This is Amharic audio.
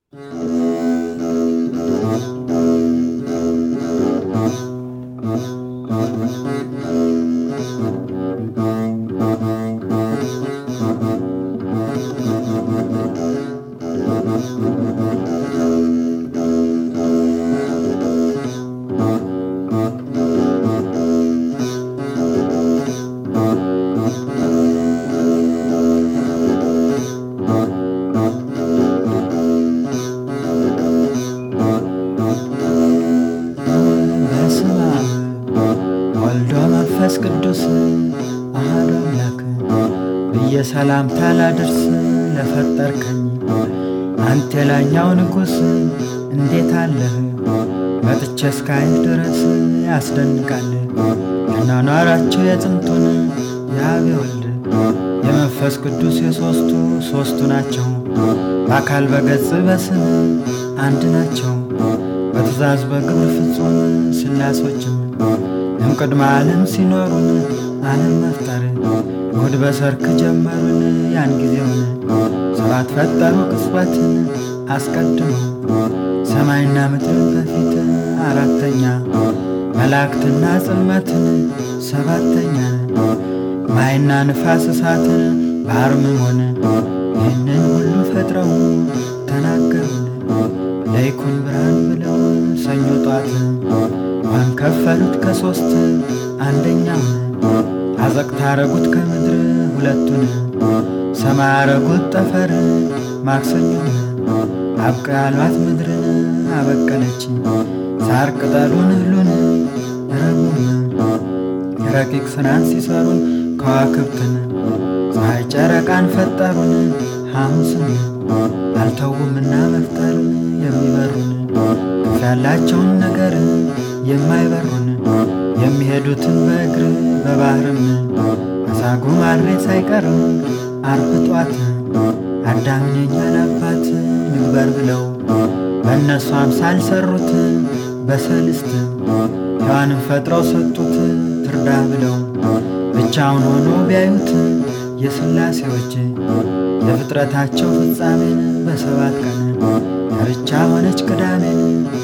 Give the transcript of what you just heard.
በስመ አብ ወልዶ መንፈስ ቅዱስ አሐዱ አምላክ ብዬ ሰላምታ ላድርስ ለፈጠርከኝ አንተ የላይኛው ንጉሥ እንዴት አለህ? መጥቼ እስካይህ ድረስ ያስደንቃል አኗኗራቸው የጥንቱን የአብ የወልድ የመንፈስ ቅዱስ የሦስቱ ሦስቱ ናቸው። በአካል በገጽ በስም አንድ ናቸው። በትእዛዝ በግብር ፍጹም ሥላሶችም እምቅድመ ዓለም ሲኖሩን ዓለም መፍጠር እሑድ በሰርክ ጀመሩን ያን ጊዜውን ሰባት ፈጠሩ ቅጽበትን አስቀድሞ ሰማይና ምድርን በፊት አራተኛ መላእክትና ጽልመትን ሰባተኛ ማይና ንፋስ እሳትን ባሕርም ሆነ ይህንን ሁሉ ፈጥረው ተናገሩን ለይኩን ብርሃን ብለው ሰኞ ጧት ውሃን ከፈሉት ከሦስት አንደኛውን አዘቅት አረጉት ከምድር ሁለቱን ሰማይ አረጉት ጠፈር ማክሰኞን አብቀ ያሏት ምድርን አበቀለች ሳር ቅጠሉን እህሉን ረቡን ረቂቅ ስራን ሲሰሩን ከዋክብትን ፀሐይ ጨረቃን ፈጠሩን ሐሙስን አልተውምና መፍጠር የሚበሩን ክንፍ ያላቸውን ነገር የማይበሩን የሚሄዱትን በእግር በባህርም አሳጉ ማሬ ሳይቀርም አርብ ጧት አዳምን የኛን አባት ንግበር ብለው በእነሱ አምሳል ሰሩት በሰልስት ሔዋንን ፈጥረው ሰጡት ትርዳ ብለው ብቻውን ሆኖ ቢያዩት የሥላሴዎች የፍጥረታቸው ፍጻሜን በሰባት ቀን ዳርቻ ሆነች ቅዳሜን